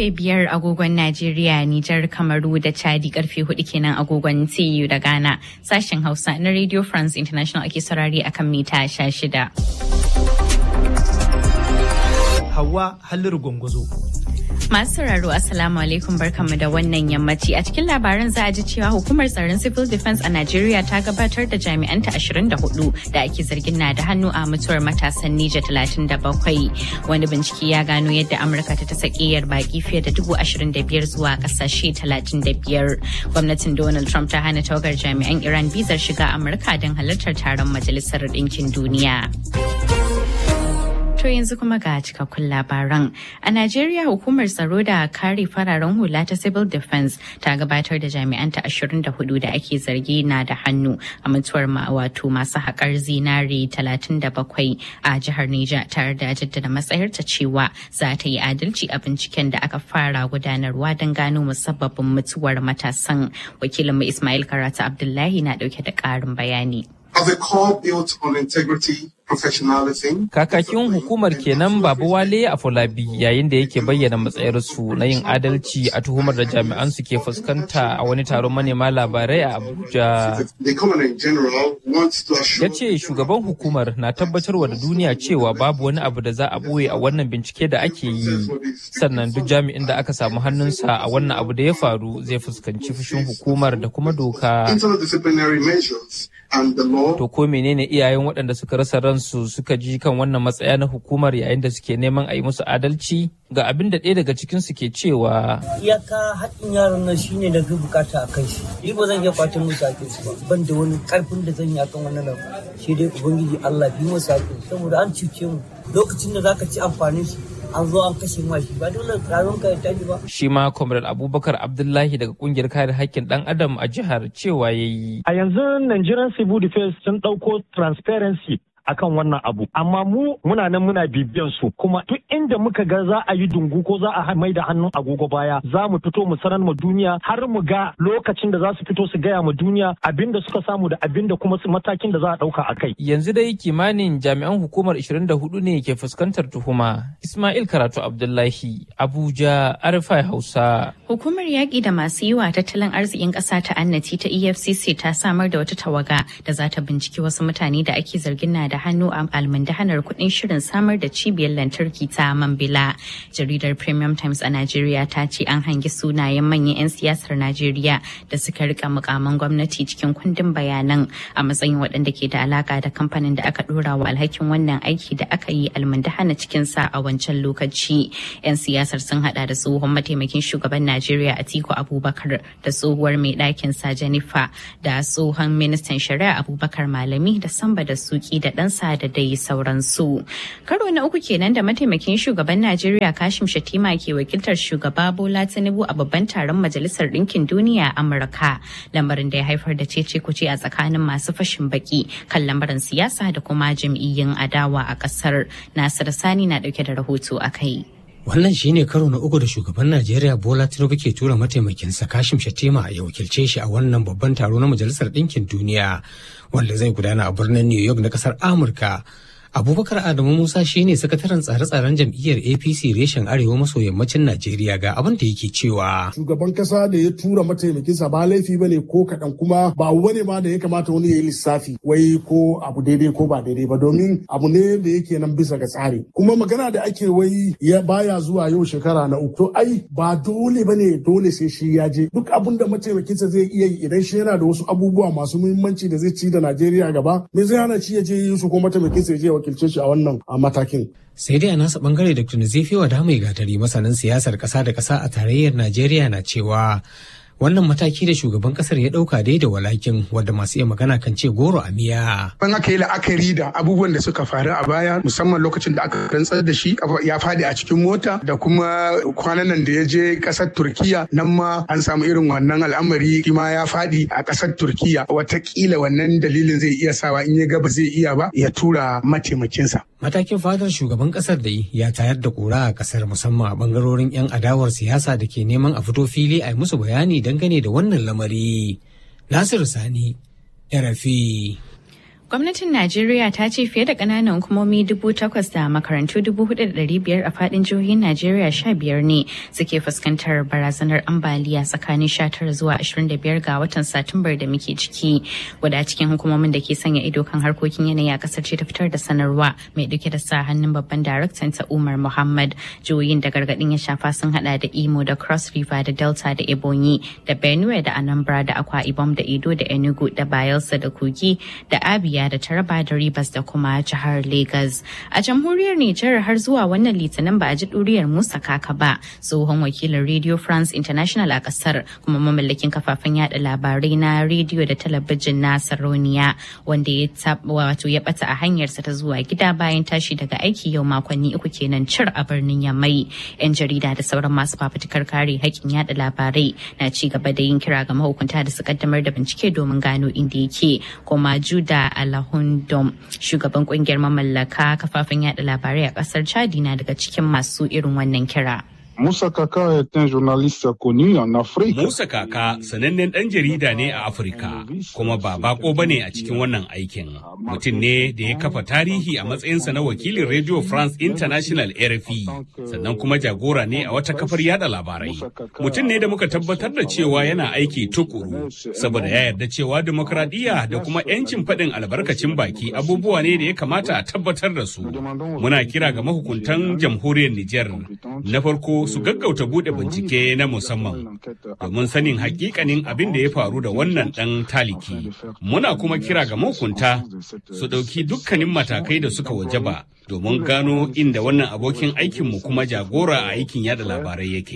karfe biyar agogon Najeriya, Nijar, Kamaru da Chadi karfe hudu kenan agogon TU da Ghana. Sashen Hausa na Radio France International ake saurari akan mita sha shida. Hawa Halliru Gwangwazo. Masu sauraro Assalamu alaikum barkanmu da wannan yammaci a cikin labaran za a ji cewa hukumar tsaron civil defense a Najeriya ta gabatar da jami'anta 24 da ake zargin na da hannu a mutuwar matasan Nija 37. Wani bincike ya gano yadda Amurka ta tasa ƙiyar baki fiye da dubu ashirin da biyar zuwa ƙasashe talatin da biyar. Gwamnatin Donald Trump ta hana tawagar jami'an Iran bizar shiga Amurka don halartar taron Majalisar Ɗinkin Duniya. To yanzu kuma ga cikakkun labaran. A Najeriya hukumar tsaro da kare fararen hula ta Civil Defense ta gabatar da jami'anta 24 da ake zargi na da hannu a mutuwar wato masu haƙar zinare 37 a jihar Neja tare da jaddada matsayarta cewa za ta yi adalci a binciken da aka fara gudanarwa don gano musabbabin mutuwar matasan. Wakilinmu Ismail Karatu Abdullahi na ɗauke da ƙarin bayani. As a core built on integrity, professionalism. Kakakin hukumar kenan Babu Wale a Folabi yayin da yake bayyana matsayarsu na yin adalci a tuhumar da jami'an su ke fuskanta a wani taron manema labarai a Abuja. The common in general wants to assure Ya ce shugaban hukumar na tabbatarwa da duniya cewa babu wani abu da za a ɓoye a wannan bincike da ake yi. Sannan duk jami'in da aka samu hannunsa a wannan abu da ya faru zai fuskanci fushin hukumar da kuma doka. internal disciplinary measures and the law. To ko menene iyayen waɗanda suka rasa ransu suka ji kan wannan matsaya na hukumar yayin da suke neman a yi musu adalci? Ga abin da ɗaya daga cikinsu ke cewa iyaka haƙƙin yaron nan shine da ga bukata a kai shi ni ba zan iya kwatan musu haƙƙin su ba ban da wani ƙarfin da zan yi akan wannan nan shi dai ubangiji Allah bi musu haƙƙin saboda an cuce mu lokacin da zaka ci amfanin shi an zo an kashe ma shi ba dole rayuwar ka ya tafi ba shi ma Comrade Abubakar Abdullahi daga kungiyar kare haƙƙin ɗan Adam a jihar cewa ya yi. A yanzu Nigerian Civil Defense sun ɗauko transparency akan wannan abu amma mu muna nan muna bibiyan su kuma duk inda muka ga za a yi dungu ko za a mai da hannun agogo baya za mu fito mu sanar mu duniya har mu ga lokacin da za su fito su gaya mu duniya abinda suka samu da abinda kuma su matakin da za a dauka a kai Yanzu dai kimanin jami'an hukumar 24 ne ke fuskantar tuhuma. Ismail Karatu Abdullahi, Abuja, Arifai Hausa. Hukumar yaƙi da masu yi wa tattalin arzikin ƙasa ta annati ta EFCC ta samar da wata tawaga da za ta binciki wasu mutane da ake zargin na da hannu a almundahanar kuɗin shirin samar da cibiyar lantarki ta Mambila. Jaridar Premium Times a Najeriya ta ce an hangi sunayen manyan 'yan siyasar Najeriya da suka rika mukaman gwamnati cikin kundin bayanan a matsayin waɗanda ke da alaka da kamfanin da aka ɗora wa alhakin wannan aiki da aka yi almundahana cikin sa a wancan lokaci. 'Yan siyasar sun hada da tsohon mataimakin shugaban Najeriya Atiku Abubakar da tsohuwar mai ɗakin sa Jennifer da tsohon ministan shari'a Abubakar Malami da Samba da Suki da ɗansa da dai sauransu. Karo na uku kenan da mataimakin shugaban Najeriya Kashim Shatima ke wakiltar shugaba Bola Tinubu a babban taron Majalisar Ɗinkin Duniya a Amurka. Lamarin da ya haifar da cece kuce a tsakanin masu fashin baki kan lamarin siyasa da kuma jam'iyyun adawa a ƙasar. Nasir Sani na ɗauke da rahoto a kai. Wannan shi ne karo na uku da shugaban Najeriya Bola Tinubu ke tura mataimakinsa Kashim Shatima ya wakilce shi a wannan babban taro na Majalisar Ɗinkin Duniya wanda zai gudana a birnin New York na ƙasar Amurka. Abubakar Adamu Musa shine sakataren tsare-tsaren jam'iyyar APC reshen Arewa maso yammacin Najeriya ga abin da yake cewa. Shugaban kasa da ya tura mataimakinsa ba laifi bane ko kaɗan kuma ba wani ma da ya kamata wani ya yi lissafi wai ko abu daidai ko ba daidai ba domin abu ne da yake nan bisa ga tsari. Kuma magana da ake wai ya baya zuwa yau shekara na uku. To ai ba dole bane dole sai shi ya je. Duk abin da mataimakinsa zai iya yi idan shi yana da wasu abubuwa masu muhimmanci da zai ci da Najeriya gaba me zai hana shi ya je yi su ko mataimakinsa ya je wakilce shi a wannan matakin. Sai dai a nasa bangare Dr. Nazifi Wada mai gatari masanin siyasar ƙasa da ƙasa a tarayyar Najeriya na cewa wannan mataki da shugaban kasar ya dauka dai da walakin wadda masu iya magana kan ce goro a miya. Ban aka yi la'akari da abubuwan da suka faru a baya musamman lokacin da aka rantsar da shi ya fadi a cikin mota da kuma kwanan nan da ya je kasar Turkiya nan ma an samu irin wannan al'amari ma ya fadi a kasar Turkiya watakila wannan dalilin zai iya sawa in ya ga ba zai iya ba ya tura mataimakinsa. Matakin fadar shugaban kasar da ya tayar da kura a kasar musamman a bangarorin 'yan adawar siyasa da ke neman a fito fili a yi musu bayani dangane da wannan lamari. Nasiru Sani, RFI. Gwamnatin Najeriya ta ce fiye da ƙananan hukumomi dubu takwas da makarantu dubu hudu da ɗari biyar a faɗin jihohin Najeriya sha biyar ne suke fuskantar barazanar ambaliya tsakanin sha tara zuwa ashirin da biyar ga watan Satumbar da muke ciki. Guda cikin hukumomin da ke sanya ido kan harkokin yanayi a ƙasar ce ta fitar da sanarwa mai ɗauke da sa hannun babban daraktan ta Umar Muhammad. Jihohin da gargaɗin ya shafa sun haɗa da Imo da Cross River da Delta da Ebonyi da Benue da Anambra da Akwa Ibom da Edo da Enugu da Bayelsa da Kogi da Abia da Taraba da Rivers da kuma jihar Lagos. A jamhuriyar Nijar har zuwa wannan litinin ba a ji ɗuriyar Musa Kaka ba, tsohon wakilin Radio France International a ƙasar kuma mamallakin kafafen yada labarai na rediyo da talabijin na Saroniya wanda ya wato ya bata a hanyarsa ta zuwa gida bayan tashi daga aiki yau makonni uku kenan cir a birnin Yamai. 'Yan jarida da sauran masu fafutukar kare haƙƙin yada labarai na ci gaba da yin kira ga mahukunta da su kaddamar da bincike domin gano inda yake kuma Juda Alahundom shugaban kungiyar mamallaka kafafen yada labarai a kasar Chadi na daga cikin masu irin wannan kira. Musa Kaka est un journaliste connu en Afrique. Musa Kaka sanannen ɗan jarida ne a Afirka, kuma ba bako ba ne a cikin wannan aikin. Mutum ne da ya kafa tarihi a matsayinsa na wakilin Radio France International RFI, sannan kuma jagora ne a wata kafar yada labarai. Mutum ne da muka tabbatar da cewa yana aiki tukuru, saboda ya yarda cewa demokradiyya da kuma 'yancin faɗin albarkacin baki abubuwa ne da ya kamata a tabbatar da su. Muna kira ga mahukuntan jamhuriyar Nijar. Na farko su gaggauta bude bincike na musamman domin sanin hakikanin abin da ya faru da wannan dan taliki. Muna kuma kira ga mahukunta su ɗauki dukkanin matakai da suka wajaba domin gano inda wannan abokin aikinmu kuma jagora a aikin yada labarai yake.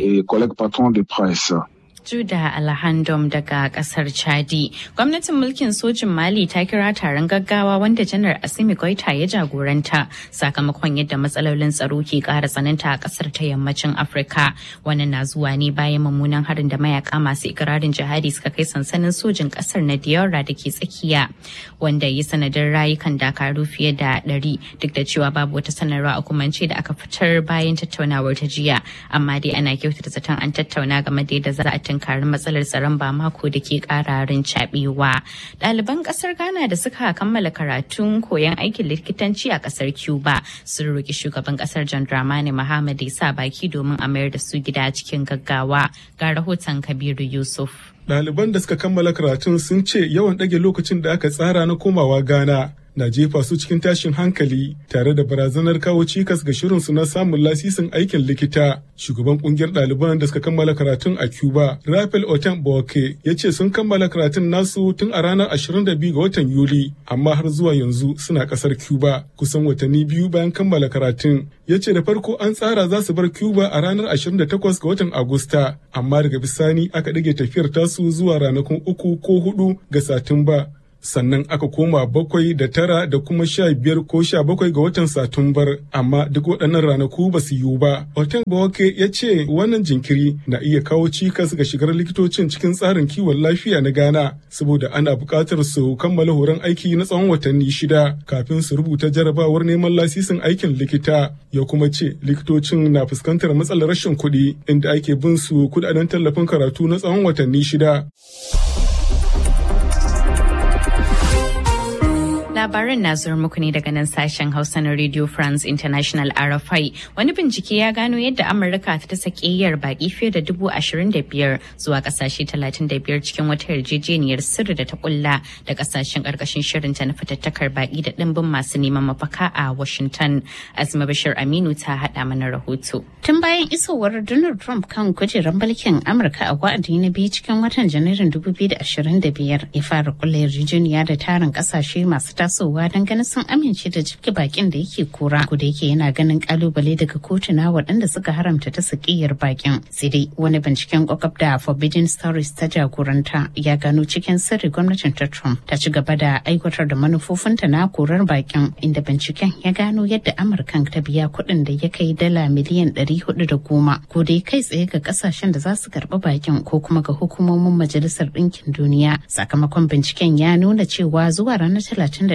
Juda Alhandom daga kasar Chadi. Gwamnatin mulkin sojin Mali ta kira taron gaggawa wanda janar Asimi Goita ya jagoranta sakamakon yadda matsalolin tsaro ke kara tsananta a kasar ta yammacin Afirka. Wannan na zuwa ne bayan mummunan harin da mayaka masu ikirarin jihadi suka kai sansanin sojin kasar na Diora da ke tsakiya wanda ya sanadin rayukan dakaru fiye da ɗari duk da cewa babu wata sanarwa a kumance da aka fitar bayan tattaunawar ta jiya amma dai ana kyautata zaton an tattauna game da yadda za a tunkarin matsalar tsaron ba mako da ke kararin cabewa. Ɗaliban ƙasar Ghana da suka kammala karatun koyon aikin likitanci a ƙasar Cuba sun roƙi shugaban ƙasar John Dramani Mahama ya sa baki domin a mayar da su gida cikin gaggawa. Ga rahoton Kabiru Yusuf. Ɗaliban da suka kammala karatun sun ce yawan ɗage lokacin da aka tsara na komawa Ghana na jefa su cikin tashin hankali tare da barazanar kawo cikas ga shirinsu na samun lasisin aikin likita. Shugaban kungiyar ɗaliban da suka kammala karatun a Cuba, Rafael Oten Boke, ya ce sun kammala karatun nasu tun a ranar 22 ga watan Yuli, amma har zuwa yanzu suna ƙasar Cuba kusan watanni biyu bayan kammala karatun. Ya ce da farko an tsara za su bar Cuba a ranar 28 ga watan Agusta, amma daga bisani aka ɗage tafiyar tasu zuwa ranakun uku ko hudu ga Satumba. sannan aka koma bakwai da tara da kuma sha biyar ko sha bakwai ga watan satumbar amma duk waɗannan ranaku ba su yiwu ba hotel bawake ya ce wannan jinkiri na iya kawo cikas ga shigar likitocin cikin tsarin kiwon lafiya na ghana saboda ana buƙatar su kammala horon aiki na tsawon watanni shida kafin su rubuta jarabawar neman lasisin aikin likita ya kuma ce likitocin na fuskantar matsalar rashin kuɗi inda ake bin su kuɗaɗen tallafin karatu na tsawon watanni shida. Labaran na zuwa muku ne daga nan sashen Hausa na Radio France International RFI. Wani bincike ya gano yadda Amurka ta ta sakiyar baki fiye da dubu ashirin da biyar zuwa kasashe talatin da biyar cikin wata yarjejeniyar sirri da ta kulla da kasashen karkashin shirinta na fitattakar baki da dimbin masu neman mafaka a Washington. Azuma Bashir Aminu ta haɗa mana rahoto. Tun bayan isowar Donald Trump kan kujerar mulkin Amurka a wa'adi na biyu cikin watan Janairun 2025 ya fara kulla yarjejeniya da tarin kasashe masu tasowa don ganin sun amince da jibge bakin da yake kura ko da yake yana ganin kalubale daga kotuna waɗanda suka haramta ta sakiyar bakin sai dai wani binciken kwakwab da forbidden stories ta jagoranta ya gano cikin sirri gwamnatin ta trump ta ci gaba da aiwatar da manufofinta na korar bakin inda binciken ya gano yadda amurkan ta biya kuɗin da ya kai dala miliyan ɗari hudu da goma ko dai kai tsaye ga kasashen da za su karɓi bakin ko kuma ga hukumomin majalisar ɗinkin duniya sakamakon binciken ya nuna cewa zuwa ranar talatin da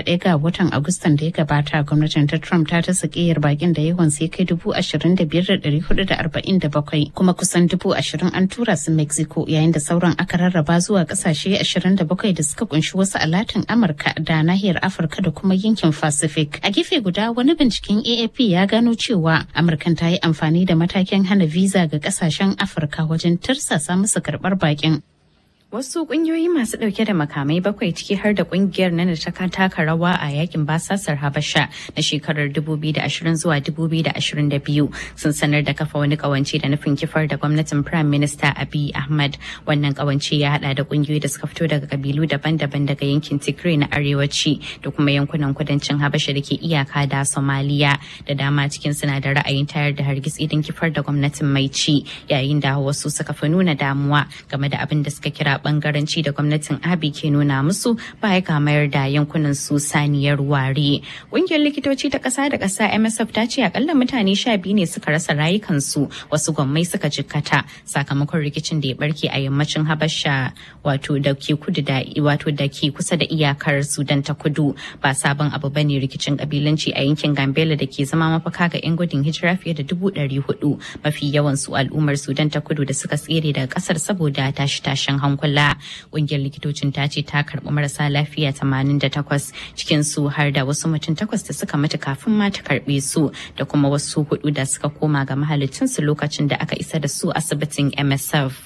31 ga watan Agustan da ya gabata gwamnatin ta Trump ta ta sakiyar bakin da yawan sai kai dubu ashirin da biyar da ɗari hudu da arba'in da bakwai kuma kusan dubu ashirin an tura su Mexico yayin da sauran aka rarraba zuwa kasashe ashirin da bakwai da suka kunshi wasu a Latin Amurka da nahiyar Afirka da kuma yankin Pacific. A gefe guda wani binciken AAP ya gano cewa Amurkan ta yi amfani da matakin hana visa ga kasashen Afirka wajen tirsasa musu karɓar bakin. Wasu kungiyoyi masu dauke da makamai bakwai ciki har da kungiyar nan da ta taka rawa a yakin basasar Habasha na shekarar 2020 zuwa 2022 sun sanar da kafa wani kawance da nufin kifar da gwamnatin Prime Minister Abiy Ahmad. Wannan kawance ya hada da kungiyoyi da suka fito daga kabilu daban-daban daga yankin Tigray na arewaci da kuma yankunan kudancin Habasha da ke iyaka da Somalia da dama cikin suna da ra'ayin tayar da hargitsi don kifar da gwamnatin mai ci yayin da wasu suka fi nuna damuwa game da abin da suka kira bangaranci da gwamnatin abi ke nuna musu baya ga mayar da yankunan su saniyar ware ƙungiyar likitoci ta ƙasa da ƙasa msf ta ce akalla mutane sha biyu ne suka rasa rayukansu wasu gwammai suka jikkata sakamakon rikicin da ya barke a yammacin habasha wato da ke kudu da wato da ke kusa da iyakar sudan ta kudu ba sabon abu bane rikicin kabilanci a yankin gambela da ke zama mafaka ga 'yan gudun hijira fiye da dubu ɗari hudu mafi yawan su al'ummar sudan ta kudu da suka tsere daga ƙasar saboda tashi-tashin hankula kula ƙungiyar likitocin ta ce ta karɓi marasa lafiya 88 cikin su har da wasu mutum takwas da suka mutu kafin ma ta karɓe su da kuma wasu hudu da suka koma ga mahalicinsu lokacin da aka isa da su asibitin msf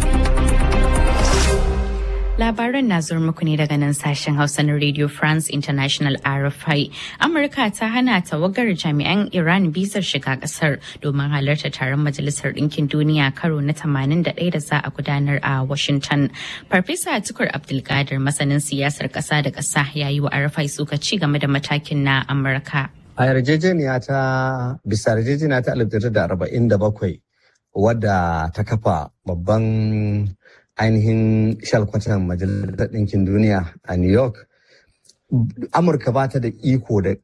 Labaran na zuwa muku ne daga nan sashen Hausa na Radio France International RFI. Amurka ta hana tawagar jami'an Iran bizar shiga kasar domin halarta taron Majalisar Ɗinkin Duniya karo na 81 da za a gudanar a Washington. Farfesa Tukur Abdulkadir masanin siyasar ƙasa da ƙasa ya yi wa RFI suka ci game da matakin na Amurka. A yarjejeniya ta bisa yarjejeniya ta 1947 wadda ta kafa babban ainihin shalkwatan majalisar ɗinkin duniya a new york amurka ba ta da iko da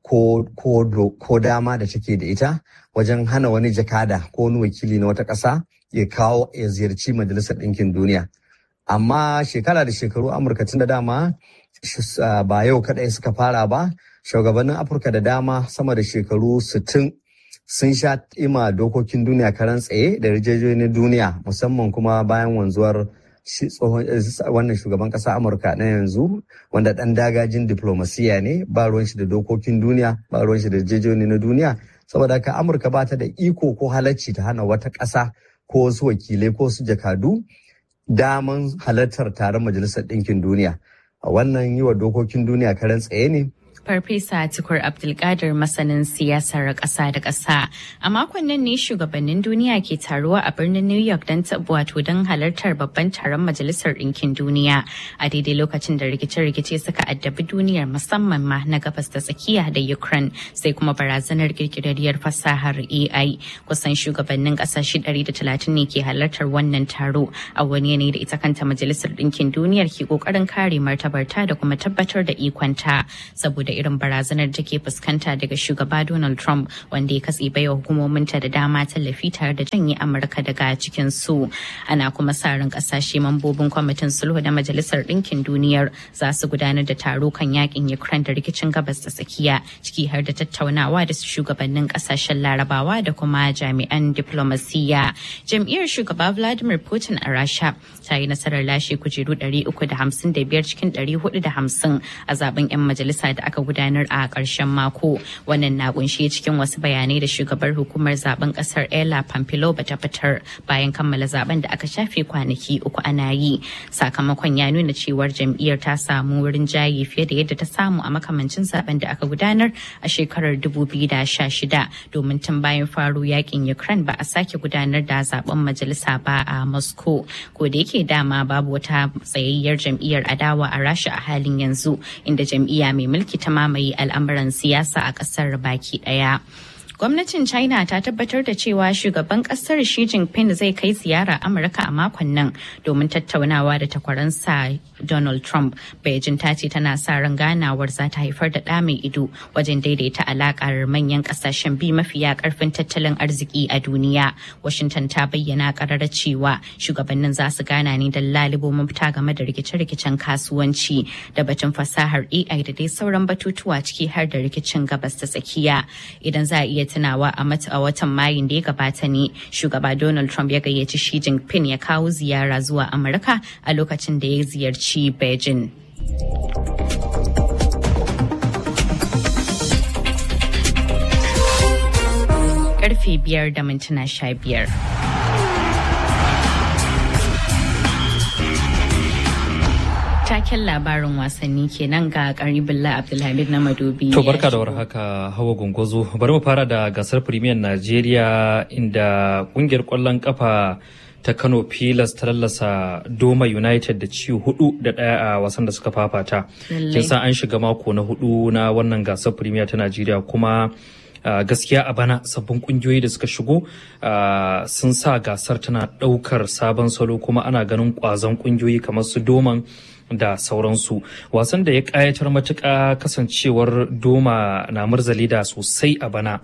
ko dama da take da ita wajen hana wani jakada ko wani wakili na wata ƙasa ya kawo ya ziyarci majalisar ɗinkin duniya amma shekara da shekaru amurka tun da dama ba yau kaɗai suka fara ba shugabannin afirka da dama sama da shekaru 60 sun sha ima dokokin duniya karan tsaye da yarjejeniyar duniya musamman kuma bayan wanzuwar shi tsohon wannan shugaban kasa amurka na yanzu wanda dan dagajin diplomasiya ne ba ruwan shi da dokokin duniya ba ruwan shi da jejoni na duniya saboda haka amurka ba ta da iko ko halacci ta hana wata ƙasa ko wasu wakilai ko su jakadu daman halartar taron majalisar ɗinkin duniya wannan yi wa dokokin duniya karen tsaye ne Farfesa Tukur Abdulkadir masanin siyasar ƙasa da ƙasa. A makon nan ne shugabannin duniya ke taruwa a birnin New York don wato don halartar babban taron Majalisar Ɗinkin Duniya a daidai lokacin da rikice-rikice suka addabi duniyar musamman ma na gabas da tsakiya da Ukraine sai kuma barazanar kirkirarriyar fasahar AI. Kusan shugabannin ƙasashe 130 ne ke halartar wannan taro a wani yanayi da ita kanta Majalisar Ɗinkin Duniyar ke ƙoƙarin kare martabarta da kuma tabbatar da ikonta saboda irin barazanar da ke fuskanta daga shugaba Donald Trump wanda ya katse baiwa hukumominta da dama tallafi tare da janye Amurka daga cikin su. Ana kuma sa ran kasashe mambobin kwamitin sulhu da Majalisar Ɗinkin Duniyar za su gudanar da taro kan yakin Ukraine da rikicin gabas da tsakiya ciki har da tattaunawa da su shugabannin kasashen Larabawa da kuma jami'an diplomasiya. Jam'iyyar shugaba Vladimir Putin a Rasha ta yi nasarar lashe kujeru 355 cikin 450 a zaben 'yan majalisa da aka gudanar a ƙarshen mako wannan na kunshe cikin wasu bayanai da shugabar hukumar zaben ƙasar ella pampilo bata fitar bayan kammala zaben da aka shafe kwanaki uku ana yi sakamakon ya nuna cewar jam'iyyar ta samu wurin jayi fiye da yadda ta samu a makamancin zaben da aka gudanar a shekarar 2016 domin tun bayan faru yakin ukraine ba a sake gudanar da zaben majalisa ba a moscow ko da yake dama babu wata tsayayyar jam'iyyar adawa a rasha a halin yanzu inda jam'iyya mai mulki ta mamaye al'amuran siyasa a ƙasar baki ɗaya. Gwamnatin China ta tabbatar da cewa shugaban kasar Xi Jinping zai kai ziyara Amurka a makon nan domin tattaunawa da takwaransa Donald Trump. Beijing ta ce tana sa ran ganawar za ta haifar da ɗa mai ido wajen daidaita alakar manyan kasashen biyu mafiya karfin tattalin arziki a duniya. Washington ta bayyana karara cewa shugabannin za su gana ne don lalibo mafita game da rikice-rikicen kasuwanci da batun fasahar AI da dai sauran batutuwa ciki har da rikicin gabas ta tsakiya. Idan za a iya tunawa a mata a watan Mayun da ya gabata ne shugaba Donald Trump ya gayyaci Xi Jinping ya kawo ziyara zuwa Amurka a lokacin da ya ziyarci Beijing. Karfe biyar da mintuna sha biyar. taken labarin wasanni kenan ga karibullah abdulhamid na madobi to barka da warhaka hawa gungozo bari mu fara da gasar premier najeriya inda kungiyar kwallon kafa ta kano pilas ta lallasa doma united da ciwo hudu da daya a wasan da suka fafata kin san an shiga mako na hudu na wannan gasar premier ta najeriya kuma Uh, gaskiya a bana sabbin kungiyoyi da suka shigo uh, sun sa gasar tana daukar sabon salo kuma ana ganin kwazon kungiyoyi kamar su doman da sauransu wasan da ya kayatar matuƙa kasancewar doma na murzali da sosai a bana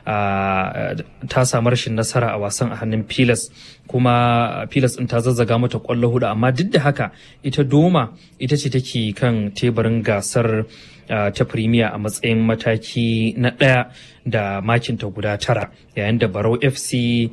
ta samu rashin nasara a wasan a hannun pilas kuma pilas ɗin ta zazzaga mata ƙwallo hudu amma duk da haka ita doma ita ce take kan teburin gasar ta premier a matsayin mataki na ɗaya da makinta guda tara yayin da barau fc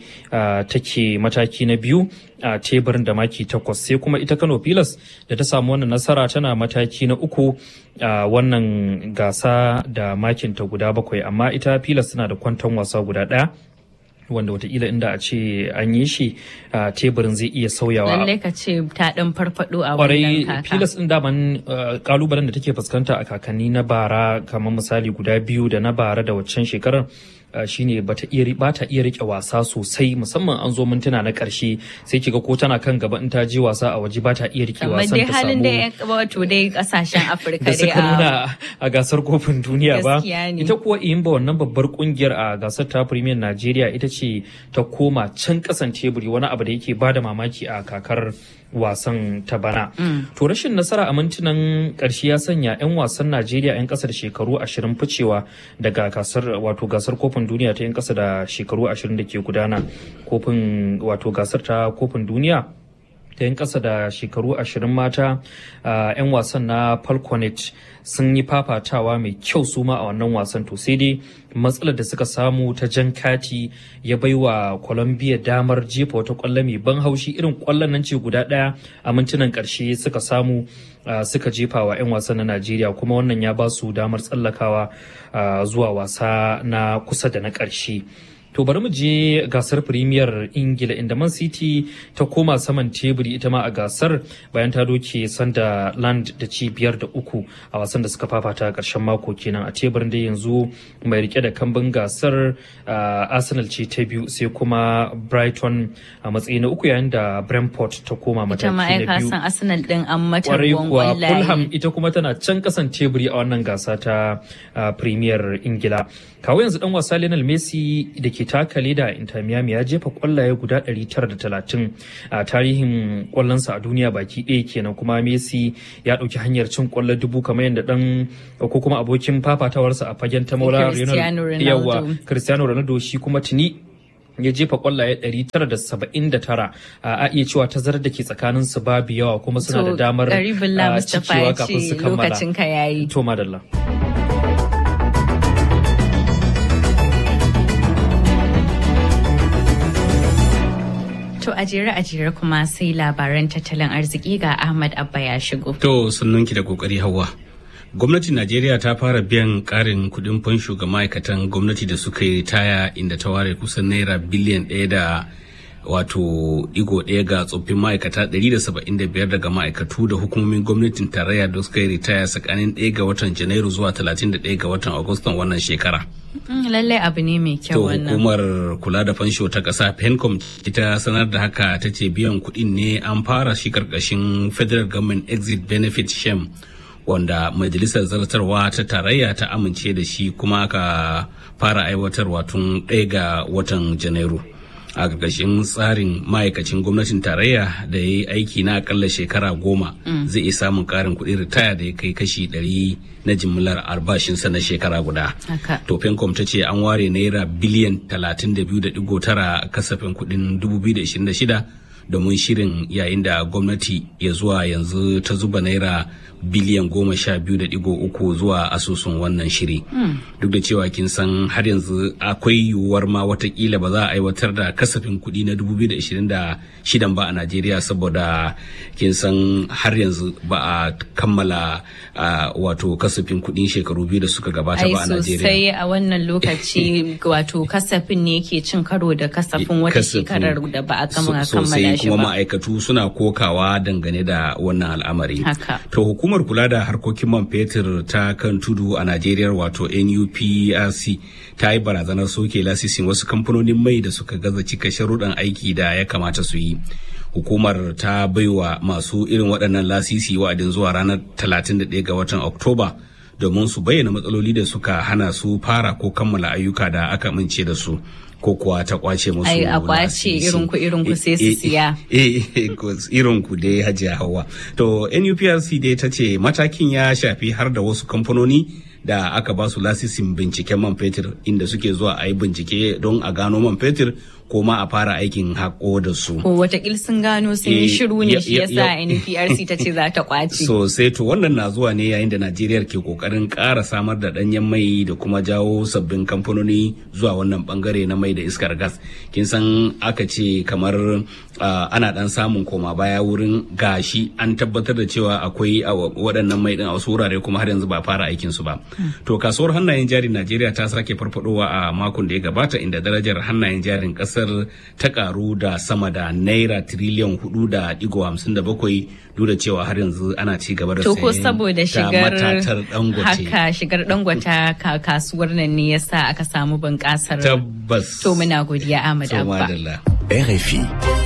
take mataki na biyu a teburin da maki takwas sai kuma ita kano pilas da ta samu wannan nasara tana mataki na uku a wannan gasa da makinta guda bakwai amma ita pilas tana da kwanton wasa guda ɗaya wanda watakila inda a ce an yi shi a teburin zai iya sauyawa. Lallai ka ce ta ɗan farfaɗo a Kwarai wannan kaka. filas ɗin daman kalubalen da take fuskanta a kakanni na bara kamar misali guda biyu da na bara da waccan shekarar shine bata iya bata iya rike wasa sosai musamman an zo mintuna na karshe sai kiga ko tana kan gaba in ta je wasa a waje bata iya rike Amma wasan dai ta halin samu da wato dai kasashen Afirka da dai suka nuna a gasar kofin duniya ba Gaskiya ne. ita kuwa imba wannan babbar kungiyar a gasar ta premier najeriya ita ce ta koma can kasan teburi wani abu da yake bada mamaki a kakar wasan ta bana to rashin nasara a mintunan karshe ya sanya 'yan wasan najeriya 'yan kasa da shekaru 20 ficewa daga gasar wato gasar kofin duniya ta 'yan kasa da shekaru 20 da ke gudana kofin wato gasar ta kofin duniya ta 'yan ƙasa da shekaru ashirin mata a 'yan wasan na falconet sun yi fafatawa mai kyau su ma a wannan wasan to sai dai matsalar da suka samu ta jan kati ya baiwa colombia damar jefa wata kwallo mai ban haushi irin kwallon nan ce guda ɗaya a mintunan ƙarshe suka samu uh, suka jefa wa 'yan wasan na najeriya kuma wannan ya ba su damar tsallakawa uh, zuwa wasa na kusa da na ƙarshe To bari mu je gasar Premier Ingila inda Man City ta koma saman teburi ita ma a gasar bayan ta doke sanda land da ci biyar da uku a wasan da suka fafata a ƙarshen mako kenan a teburin da yanzu mai rike da kambin gasar uh, Arsenal ce ta biyu sai kuma Brighton a matsayi na uku yayin da Brentford ta koma Ita mataki ma ai na ka biyu. san Arsenal din an mata kwarai ruwan kuwa Fulham kwallaye. ita kuma tana can kasan teburi a wannan gasa ta uh, Premier Ingila. Kawo yanzu dan wasa Lionel Messi da ke taka leda a Inter Miami ya jefa kwallaye guda 930 a tarihin kwallonsa a duniya baki ɗaya kenan kuma Messi ya ɗauki hanyar cin kwallo dubu kamar yadda dan ko kuma abokin fafatawarsa a fagen ta maula Cristiano Ronaldo. yawa Cristiano Ronaldo shi kuma tuni ya jefa kwallaye 979 a iya cewa tazarar da ke tsakanin su babu yawa kuma suna da To, damar Garibullah a, Mustapha cikewa ya kafin su ce kammala lokacin ka yayi. to madalla To a jere a jere kuma sai labaran tattalin arziki ga Ahmad Abba ya shigo. To sannunki da kokari hawa. Gwamnatin Najeriya ta fara biyan karin kudin fansho ga ma'aikatan gwamnati da suka yi ritaya inda ta ware kusan naira biliyan ɗaya da wato digo ɗaya ga tsoffin ma'aikata 175 daga ma'aikatu da hukumomin gwamnatin tarayya da suka yi ritaya tsakanin 1 ga watan Janairu zuwa 31 ga watan Agustan wannan shekara. Mm, Lallai abu ne mai To kyau wannan. hukumar kula da fansho ta ƙasa PENCOM ita sanar da haka ta ce biyan kuɗin ne an fara shi karkashin Federal Government Exit Benefit Scheme wanda majalisar zartarwa ta tarayya ta amince da shi kuma aka fara aiwatarwa tun ɗaya ga watan janairu a ƙarƙashin tsarin ma'aikacin gwamnatin tarayya da ya yi aiki na akalla shekara goma zai iya samun ƙarin kuɗin ritaya da ya kai kashi ɗari na jimillar albashinsa na shekara guda. To Fencom ta ce an ware naira biliyan 32.9 kasafin kuɗin 2026 domin shirin yayin da gwamnati ya zuwa yanzu ta zuba naira biliyan goma sha biyu da digo uku zuwa asusun wannan shiri duk da cewa kin san har yanzu akwai yiwuwar ma watakila ba za a aiwatar da kasafin kuɗi na 2026 ba a najeriya saboda kin san har yanzu ba a kammala wato kasafin kuɗin shekaru biyu da suka gabata ba a najeriya sosai a wannan lokaci wato kasafin ne ke cin karo da kasafin wata shekarar da ba a kammala sosai kuma ma'aikatu suna kokawa dangane da wannan al'amari to hukumar kula da harkokin man fetur ta kan tudu a najeriya wato nuprc ta yi barazanar soke lasisin wasu kamfanonin mai da suka gaza cika sharuɗan aiki da ya kamata su yi hukumar ta baiwa masu irin waɗannan lasisi wa'adin zuwa ranar 31 ga watan oktoba domin su bayyana matsaloli da suka hana su fara ko kammala ayyuka da aka amince da su ko kuwa ta kwace musu ai a kwace irin ku irin ku sai su siya irin ku dai hajiya hawa to NUPRC dai ta ce matakin ya shafi har da wasu kamfanoni da aka ba su lasisin binciken man fetur inda suke zuwa a yi bincike don a gano man fetur ko ma a fara aikin haƙo da su. Ko watakil sun gano sun yi shiru ne shi yasa NPRC ta ce za ta kwace. Sosai to wannan na zuwa ne yayin da Najeriya ke kokarin ƙara samar da ɗanyen mai da kuma jawo sabbin kamfanoni zuwa wannan bangare na mai da iskar gas. Kin san aka ce kamar ana ɗan samun koma baya wurin gashi an tabbatar da cewa akwai waɗannan mai ɗin a wasu wurare kuma har yanzu ba fara aikin su ba. To kasuwar hannayen jari Najeriya ta sake farfadowa a makon da ya gabata inda darajar hannayen jarin ƙasa kasar ta karu da sama da naira tiriliyan hudu da digo hamsin da bakwai duk da cewa har yanzu ana ci gaba da to ko saboda shigar matatar dangote haka shigar dangwata kasuwar nan ne yasa aka samu bunƙasar tabbas to muna godiya Ahmad Abba RFI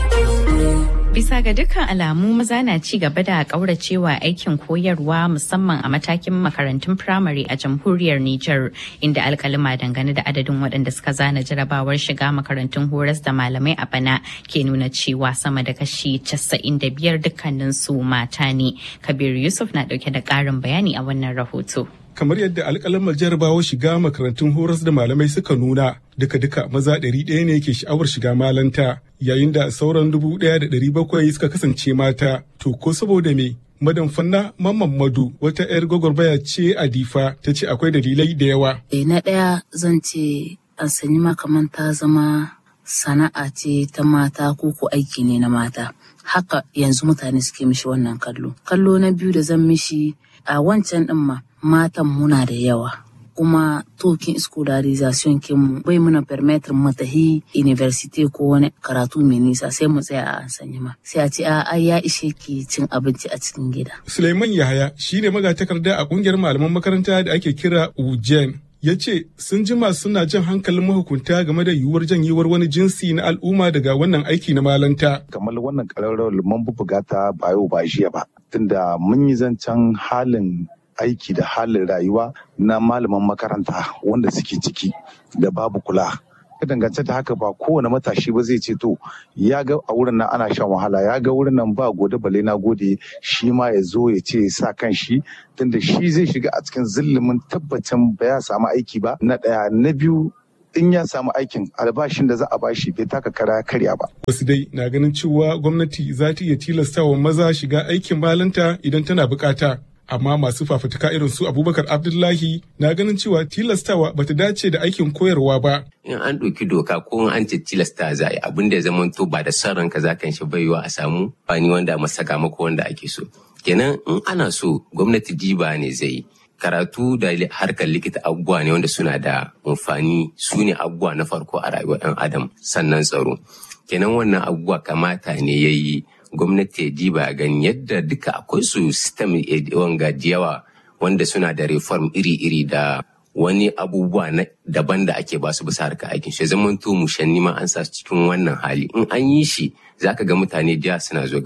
Bisa ga dukkan alamu maza na ci gaba da kauracewa aikin koyarwa musamman a matakin makarantun firamare a jamhuriyar Nijar inda alkalima dangane da adadin waɗanda suka zana jarabawar shiga makarantun horas da malamai a bana ke nuna cewa sama da kashi 95 dukkanin su mata ne. Kabir Yusuf na ɗauke da ƙarin bayani a wannan rahoto. kamar yadda alƙalamar jarabawar shiga makarantun horas da malamai suka nuna duka-duka maza ɗari ɗaya ne ke sha'awar shiga malanta yayin da sauran dubu ɗaya da ɗari bakwai suka kasance mata to ko saboda me Madan Fanna Mamman Madu wata 'yar gwagwarmaya ce a Difa ta ce akwai dalilai da yawa. na ɗaya zan ce an sanyi makaman ta zama sana'a ce ta mata ko ko aiki ne na mata. Haka yanzu mutane suke mishi wannan kallo. Kallo na biyu da zan mishi a wancan ɗin ma matan muna da yawa kuma tokin scolarization kinmu bai muna permettre mu tahi university ko wani karatu mai nisa sai mu tsaya a sanya ma sai a ce a ya ishe ki cin abinci a cikin gida Suleiman Yahaya shine magatakarda a kungiyar malaman makaranta da ake kira UJEN ya ce sun jima suna jan hankalin mahukunta game da yiwuwar janyewar wani jinsi na al'umma daga wannan aiki na malanta. kamar wannan ƙararrawar mun buga ta ba yau ba jiya ba tunda mun yi zancen halin aiki da halin rayuwa na malaman makaranta wanda suke ciki da babu kula dangance da haka ba kowane matashi ba zai ce to ya ga a wurin nan ana shan wahala ya ga wurin nan ba gode bale na gode shi ma ya zo ya ce sa kan shi tunda shi zai shiga a cikin zillimin tabbacin ba ya samu aiki ba na ɗaya na biyu in ya samu aikin albashin da za a bashi bai taka kara karya ba. Wasu dai na ganin cewa gwamnati za ta iya tilastawa maza shiga aikin malanta idan tana bukata. Amma masu fafutuka irin su Abubakar Abdullahi na ganin cewa tilastawa bata dace da aikin koyarwa ba. in an ɗauki doka ko an ce tilasta za a yi abin da ya zama to ba da son ranka za kan shi baiwa a samu bani wanda masaka mako wanda ake so kenan in ana so gwamnati diba ne zai yi karatu da harkar likita abubuwa ne wanda suna da amfani su ne abubuwa na farko a rayuwar ɗan adam sannan tsaro kenan wannan abubuwa kamata ne ya yi gwamnati ya diba gani yadda duka akwai su system wanga yawa wanda suna da reform iri-iri da wani abubuwa na daban da ake basu bisa harka aikin shi zaman to mushanni ma an sa su cikin wannan hali in an yi shi zaka ga mutane jiya suna zo ga wani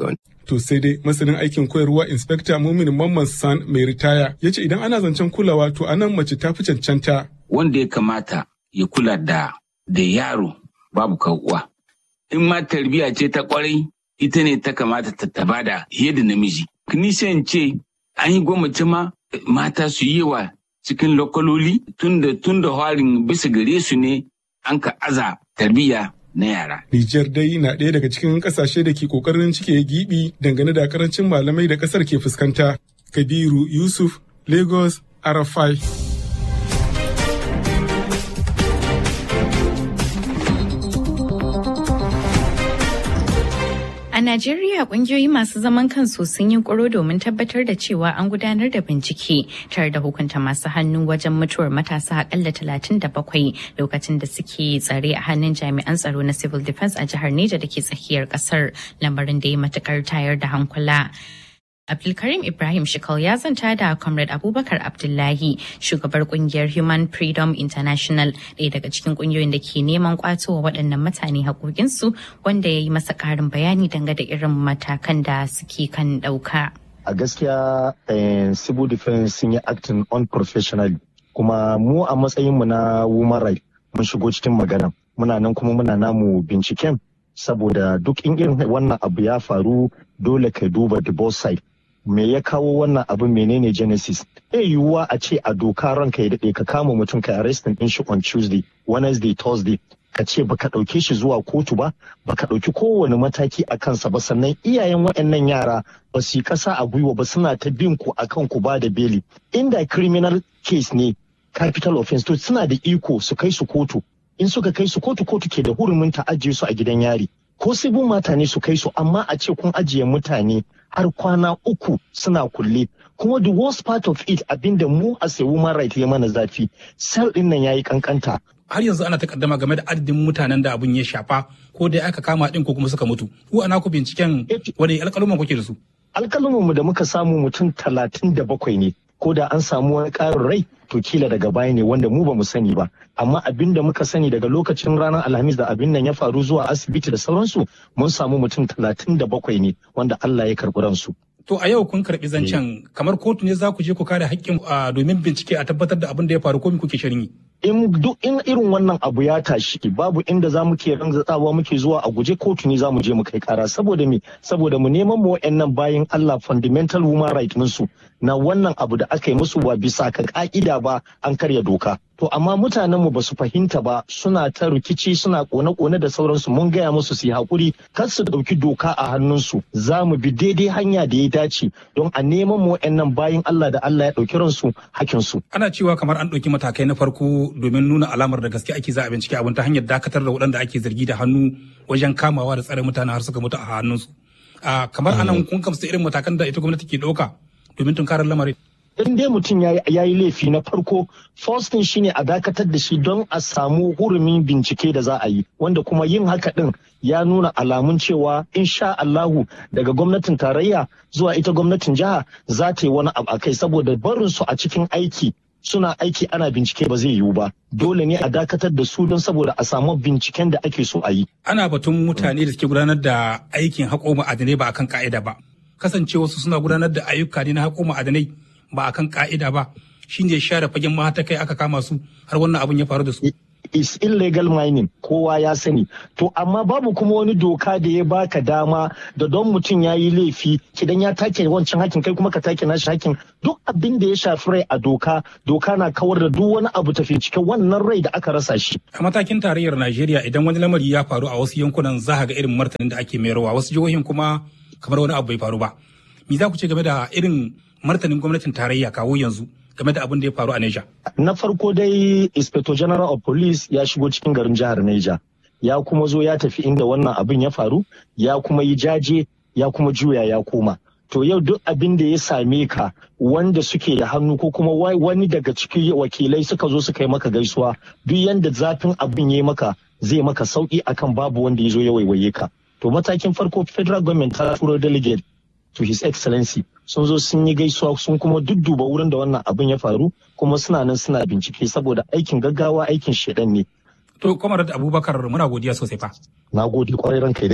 To sai dai masanin aikin koyarwa Inspector Mumin Mamman San mai ritaya ya ce idan ana zancen kulawa to anan mace ta fi cancanta. Wanda ya kamata ya kula da da yaro babu uwa. In ma tarbiyya ce ta kwarai ita ne ta kamata ta taba da da namiji. Ni sai ce an yi gwamnati ma mata su yi wa cikin lokaloli tunda tunda harin bisa gare su ne an ka aza tarbiyya na yara. Nijar dai na ɗaya daga cikin ƙasashe da ke ƙoƙarin cike gibi dangane da karancin malamai da ƙasar ke fuskanta. Kabiru Yusuf, Lagos, Arafai. A Najeriya kungiyoyi masu zaman kansu sun yi kuro domin tabbatar da cewa an gudanar da bincike tare da hukunta masu hannu wajen mutuwar matasa akalla 37 lokacin da suke tsare a hannun jami'an tsaro na civil defense a jihar Neja da ke tsakiyar kasar lamarin da ya matukar tayar da hankula. Abdulkarim Ibrahim Shikal ya zanta da Comrade Abubakar Abdullahi, shugabar kungiyar Human Freedom International, ɗaya daga cikin kungiyoyin da ke neman kwatowa waɗannan mutane haƙoƙinsu wanda ya yi masa ƙarin bayani dangane da irin matakan da suke kan ɗauka. A gaskiya civil defense sun yi acting unprofessionally kuma mu a matsayinmu na woman right mun shigo cikin magana muna nan kuma muna namu binciken saboda duk in irin wannan abu ya faru dole ka duba the both side me ya kawo wannan abin menene genesis e yiwuwa a ce a doka ranka ya daɗe ka kama mutum ka arrestin din shi on tuesday wednesday thursday ka ce baka ɗauke shi zuwa kotu ba baka ɗauki kowane mataki a kansa ba sannan iyayen waɗannan yara ba su yi ƙasa a gwiwa ba suna ta bin ku akan ku ba da beli inda criminal case ne capital offense to suna da iko su kai su kotu in suka kai su kotu kotu ke da hurumin ta ajiye su a gidan yari ko sibin mata ne su kai su amma a ce kun ajiye mutane har kwana uku suna kulle kuma the worst part of it abinda mu a sai woman right ya mana zafi sel din nan yayi kankanta har yanzu ana takaddama game da adadin mutanen da abun ya shafa ko da aka kama din ko kuma suka mutu ku ana ku binciken wani alƙaluman kuke da su alƙaluman mu da muka samu mutum talatin da bakwai ne ko da an samu wani ƙarin rai to kila daga baya ne wanda mu ba mu sani ba amma abin da muka sani daga lokacin ranar alhamis da abin nan ya faru zuwa asibiti da sauransu mun samu mutum talatin da bakwai ne wanda Allah ya karɓi ransu. To a yau kun karɓi zancen kamar kotu ne za ku je ku kare haƙƙin domin bincike a tabbatar da abin da ya faru ko kuke shirin yi. in duk in irin wannan abu ya tashi babu inda za mu ke ranzatsawa muke zuwa a guje kotu ne za mu je mu kai kara saboda me saboda mu neman mu wayannan bayan Allah fundamental human right su na wannan abu da aka yi musu ba bisa ka ka'ida ba an karya doka to amma mutanen mu basu fahimta ba suna ta rikici suna kone-kone da sauransu mun gaya musu su yi hakuri kar su dauki doka a hannunsu za mu bi daidai hanya da ya dace don a neman mu wayannan bayan Allah da Allah ya dauki ransu hakinsu ana cewa kamar an dauki matakai na farko domin nuna alamar da gaske ake za a bincike abin ta hanyar dakatar da waɗanda ake zargi da hannu wajen kamawa da tsare mutane har suka mutu a hannunsu. Kamar anan kun kamsa irin matakan da ita gwamnati ke ɗauka domin tunkarar lamarin. in dai mutum ya yi laifi na farko first thing shine a dakatar da shi don a samu hurumin bincike da za a yi wanda kuma yin haka din ya nuna alamun cewa insha Allahu daga gwamnatin tarayya zuwa ita gwamnatin jiha za ta yi wani abu a kai saboda barin su a cikin aiki suna aiki ana bincike ba zai yiwu ba dole ne a dakatar da su don saboda a samu binciken da ake so a yi ana batun mutane da suke gudanar da aikin haƙo ma'adanai ba akan ka'ida ba kasance wasu suna gudanar da ayyuka ne na haƙo ma'adanai ba akan ka'ida ba shine share fagen mahata kai aka kama su har wannan abun ya faru da su is illegal mining kowa ya sani to amma babu kuma wani doka da ya baka dama da don mutum ya yi laifi kidan ya take wancan hakin kai kuma ka take nashi hakin duk abin da ya shafi rai a doka doka na kawar da duk wani abu tafi cikin wannan rai da aka rasa shi a matakin tarayyar Najeriya idan wani lamari ya faru a wasu yankunan za ga irin martanin da ake mayarwa wasu jihohin kuma kamar wani abu bai faru ba me za ku ce game da irin martanin gwamnatin tarayya kawo yanzu game da abin da ya faru a Neja. Na farko dai Inspector General of Police ya shigo cikin garin jihar Neja. Ya kuma zo ya tafi inda wannan abin ya faru, ya kuma yi jaje, ya kuma juya ya koma. To yau duk abin da ya same ka wanda suke da hannu ko kuma wani daga cikin wakilai suka zo suka yi maka gaisuwa duk yanda zafin abin ya maka zai maka sauki akan babu wanda ya zo ya waiwaye ka. To matakin farko federal government ta turo delegate to his excellency sun zo sun yi gaisuwa sun kuma dudduba wurin da wannan abin ya faru kuma suna nan suna bincike saboda aikin gaggawa aikin shedan ne to kwamar abubakar muna godiya sosai fa na gode kwarai ranka da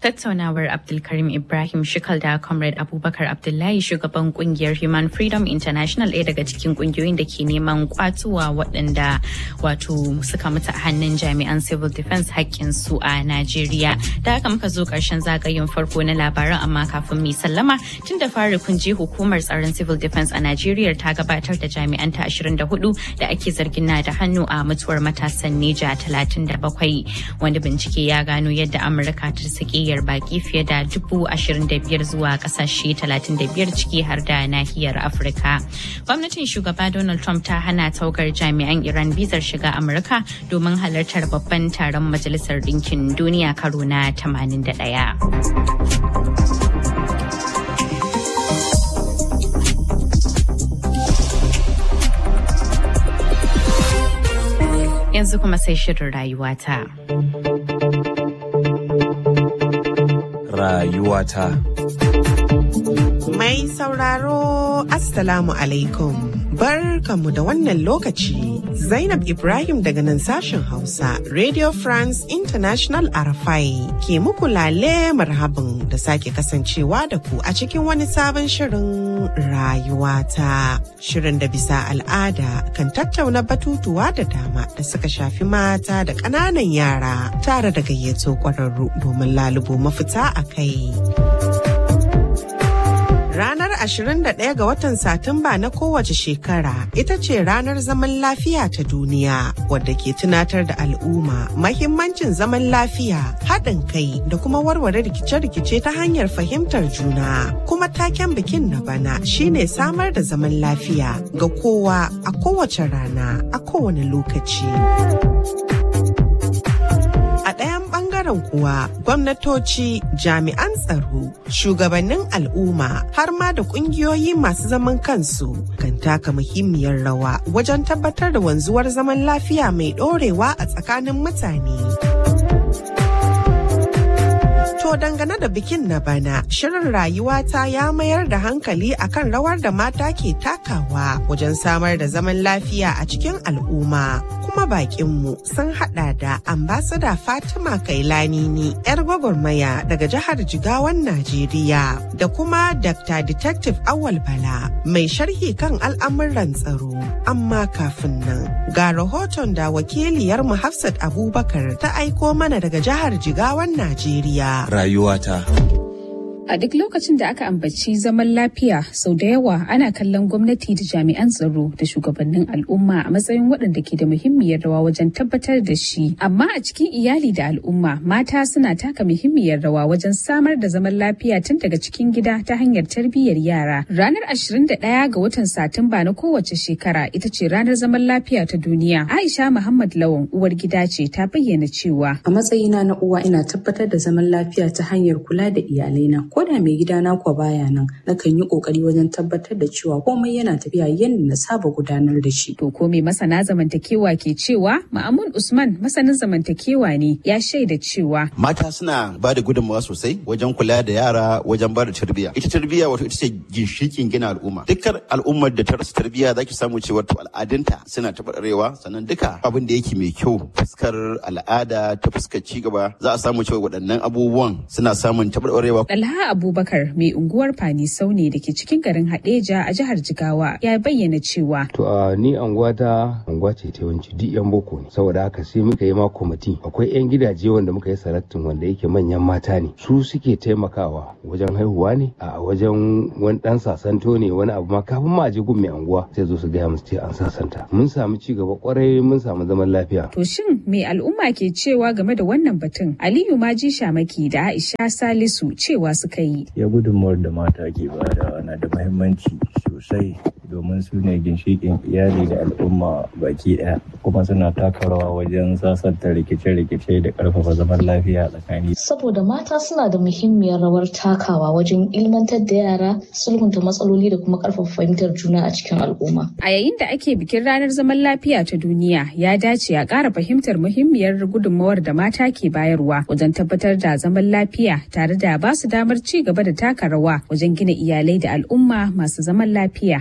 Tattaunawar Abdulkarim Ibrahim Shikal da Comrade Abubakar Abdullahi shugaban kungiyar Human Freedom International ɗaya daga cikin kungiyoyin da ke neman kwatuwa waɗanda wato suka mutu a hannun jami'an civil defense su a Najeriya. Da haka muka zo ƙarshen zagayen farko na labaran amma kafin mu sallama tun da fari kun je hukumar tsaron civil defense a Najeriya ta gabatar da jami'an ta 24 da ake zargin na da hannu a mutuwar matasan Neja 37 wanda bincike ya gano yadda Amurka ta saki baki fiye da dubu ashirin da biyar zuwa kasashe talatin da biyar ciki har da nahiyar afirka gwamnatin shugaba donald trump ta hana taukar jami'an iran bizar shiga amurka domin halartar babban taron majalisar ɗinkin duniya karo na 81 yanzu kuma sai shirin rayuwata. rayuwata. Mai sauraro Assalamu alaikum. Barkanmu da wannan lokaci. Zainab Ibrahim daga nan sashen Hausa, Radio France International Arafai ke muku lale marhabin da sake kasancewa da ku a cikin wani sabon shirin rayuwata. Shirin da bisa al'ada kan tattauna batutuwa da dama da suka shafi mata da ƙananan yara tare da gayyato ƙwararru domin lalubo mafita a kai. Ranar 21 ga watan Satumba na kowace shekara ita ce ranar zaman lafiya ta duniya wadda ke tunatar da al'umma mahimmancin zaman lafiya haɗin kai da kuma warware rikice-rikice ta hanyar fahimtar juna. Kuma taken bikin na bana shine samar da zaman lafiya ga kowa a kowace rana a kowane lokaci. A ɗayan ɓangaren kuwa gwamnatoci, jami'an tsaro, shugabannin al'umma har ma da ƙungiyoyi masu zaman kansu kan taka muhimmiyar rawa wajen tabbatar da wanzuwar zaman lafiya mai ɗorewa a tsakanin mutane. To dangane da bikin na bana, shirin rayuwata ya mayar da hankali akan rawar da mata ke takawa wajen samar da zaman lafiya a cikin al'umma. Kuma bakinmu sun hada da ambasada Fatima Kailanini, 'yar gwagwarmaya daga jihar Jigawan Najeriya, da kuma Dr. Detective Awal Bala, mai sharhi kan al'amuran tsaro. Amma kafin nan, ga rahoton da wakiliyarmu Hafsat Abubakar ta aiko mana daga jihar Jigawan Najeriya. rayuwata. A duk lokacin da aka ambaci zaman lafiya sau da yawa ana kallon gwamnati da jami'an tsaro da shugabannin al'umma a matsayin waɗanda ke da muhimmiyar rawa wajen tabbatar da shi. Amma a cikin iyali da al'umma mata suna taka muhimmiyar rawa wajen samar da zaman lafiya tun daga cikin gida ta hanyar tarbiyyar yara. Ranar 21 ga watan Satumba na kowace shekara ita ce ranar zaman lafiya ta duniya. Aisha Muhammad Lawan uwar gida ce ta bayyana cewa. A matsayina na uwa ina tabbatar da zaman lafiya ta hanyar kula da iyalaina. ko da mai gidana kwa baya nan nakan yi kokari wajen tabbatar da cewa komai yana tafiya yadda na saba gudanar da shi. To ko mai masana zamantakewa ke cewa Ma'amun Usman masanin zamantakewa ne ya shaida cewa Mata suna ba da gudunmawa sosai wajen kula da yara wajen ba da tarbiyya. Ita tarbiyya wato ita ce ginshikin gina al'umma. Dukkan al'ummar da ta rasa tarbiyya za ki samu cewa to al'adunta suna taɓarɓarewa sannan duka abin da yake mai kyau fuskar al'ada ta fuskar cigaba za a samu cewa waɗannan abubuwan suna samun taɓarɓarewa. Alha Abubakar mai unguwar Fani Saune da ke cikin garin Hadeja a jihar Jigawa ya bayyana cewa. To a ni anguwa ta anguwa ce ta yawanci duk yan boko ne saboda haka sai muka yi ma kwamiti akwai yan gidaje wanda muka yi salatin wanda yake manyan mata ne su suke taimakawa wajen haihuwa ne a wajen wani dan sasanto ne wani abu ma kafin ma je gun mai anguwa sai zo su gaya musu ce an sasanta mun samu ci gaba kwarai mun samu zaman lafiya. To shin me al'umma ke cewa game da wannan batun Aliyu Maji Shamaki da Aisha Salisu cewa suka yi. Ya gudunmawar da mata ke bada na da muhimmanci sosai domin su ne ginshiƙin iyali da al'umma baki ɗaya kuma suna taka rawa wajen sasanta rikice-rikice da ƙarfafa zaman lafiya tsakani. Saboda mata suna da muhimmiyar rawar takawa wajen ilmantar da yara sulhunta matsaloli da kuma ƙarfafa fahimtar juna a cikin al'umma. A yayin da ake bikin ranar zaman lafiya ta duniya ya dace a ƙara fahimtar muhimmiyar gudunmawar da mata ke bayarwa wajen tabbatar da zaman lafiya tare da ba su damar ci gaba da taka rawa wajen gina iyalai da al'umma masu zaman lafiya.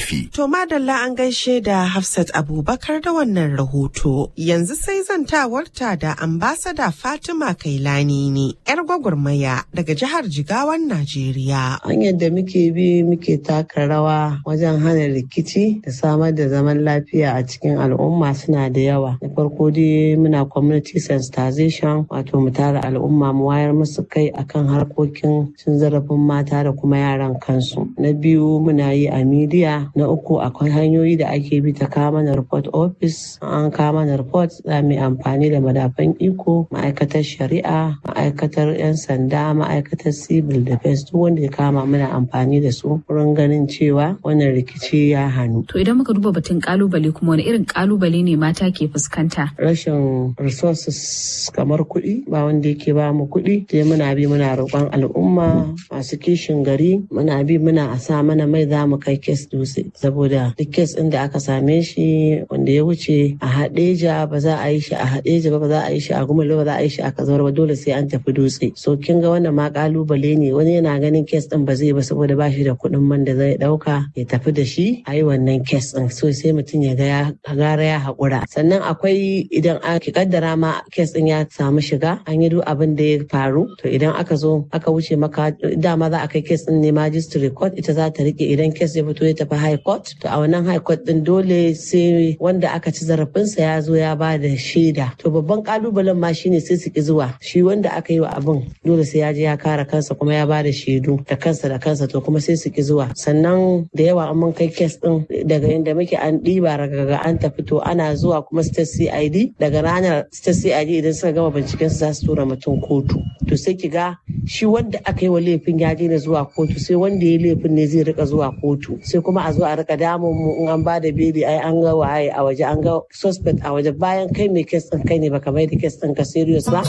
RFI. To madalla an gaishe da Hafsat Abubakar da wannan rahoto. Yanzu sai zantawarta da ambasada Fatima Kailani ne, 'yar gwagwarmaya daga jihar Jigawan Najeriya. Hanyar da muke bi muke taka rawa wajen hana rikici da samar da zaman lafiya a cikin al'umma suna da yawa. Na farko dai muna community sensitization wato mu tara al'umma mu wayar musu kai akan harkokin cin zarafin mata da kuma yaran kansu. Na biyu muna yi a media. Na uku akwai hanyoyi da ake bi ta kawo mana report office. An kawo mana report za mu yi amfani da madafan iko, ma'aikatar shari'a, ma'aikatar 'yan sanda, ma'aikatar civil defense duk wanda ya kama muna amfani da su wurin ganin cewa wannan rikici ya hannu. To idan muka duba batun kalubale kuma wani irin kalubale ne mata ke fuskanta? Rashin resources kamar kuɗi ba wanda yake ba mu kuɗi sai muna bi muna roƙon al'umma masu kishin gari muna bi muna a sa mana mai za mu kai kes dutse saboda duk kes ɗin da aka same shi wanda ya wuce a haɗeja ba za a yi shi a haɗeja ba ba za a yi shi a gumalo ba za a yi shi a kazawar ba dole sai an tafi dutse so kin ga wannan ma kalubale ne wani yana ganin kes ɗin ba zai ba saboda ba shi da kuɗin man da zai ɗauka ya tafi da shi a yi wannan kes ɗin so sai mutum ya ga ya gara ya haƙura sannan akwai idan aka kaddara ma kes ɗin ya samu shiga an yi duk abin da ya faru to idan aka zo aka wuce maka dama za a kai kes ɗin ne magistrate court ita za ta rike idan kes ya fito ya tafi high court to a wannan high court ɗin dole sai wanda aka ci zarafinsa ya zo ya ba da shaida to babban kalubalen ma shine sai su ki zuwa shi wanda aka yi wa abin dole sai ya je ya kare kansa kuma ya ba da shaidu da kansa da kansa to kuma sai su ki zuwa sannan da yawa an mun kai kes ɗin daga inda muke an ɗiba ragaga an tafi to ana zuwa kuma state CID daga ranar state CID idan suka gama binciken su za su tura mutum kotu to sai ki ga shi wanda aka yi wa laifin ya daina zuwa kotu sai wanda ya laifin ne zai rika zuwa kotu sai kuma a zo a rika damun mu in an ba da beli ai an ga waye a waje an ga suspect a waje bayan kai mai kes din kai ne baka mai da kes din ka serious ba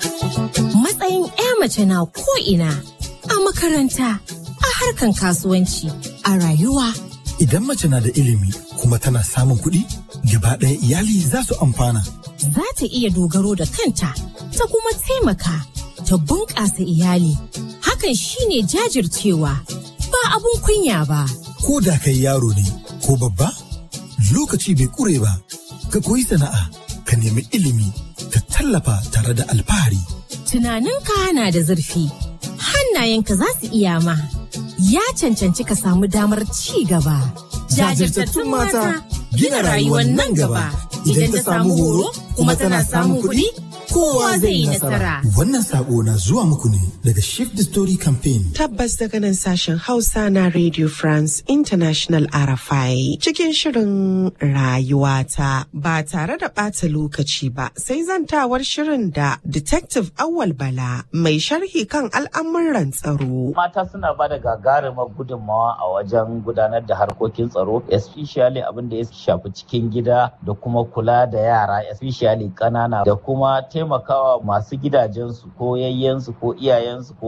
matsayin 'ya mace na ko ina a makaranta a harkan kasuwanci a rayuwa idan mace na da ilimi kuma tana samun kuɗi gaba ɗaya iyali za su amfana za ta iya dogaro da kanta ta kuma taimaka ta bunƙasa iyali hakan shine jajircewa ba abun kunya ba ko da kai yaro ne ko babba lokaci bai ƙure ba ka koyi sana'a ka nemi ilimi ka tallafa tare da alfahari tunaninka na da zurfi hannayenka za su iya ma ya cancanci ka samu damar ci gaba jajirtattun mata gina rayuwar nan gaba idan ta samu horo kuma tana samun kuɗi kowa zai yi nasara. Wannan sako na zuwa muku ne daga Shift the Story Campaign. Tabbas daga nan sashen Hausa na Radio France International RFI cikin shirin rayuwata ba tare da ɓata lokaci ba sai zantawar shirin da Detective Awal Bala mai sharhi kan al'amuran tsaro. Mata suna ba da gagarumar gudunmawa a wajen gudanar da harkokin tsaro, especially abin da ya shafi cikin gida da kuma kula da yara, especially ƙanana da kuma taimakawa masu gidajensu ko yayyensu ko iyayensu ko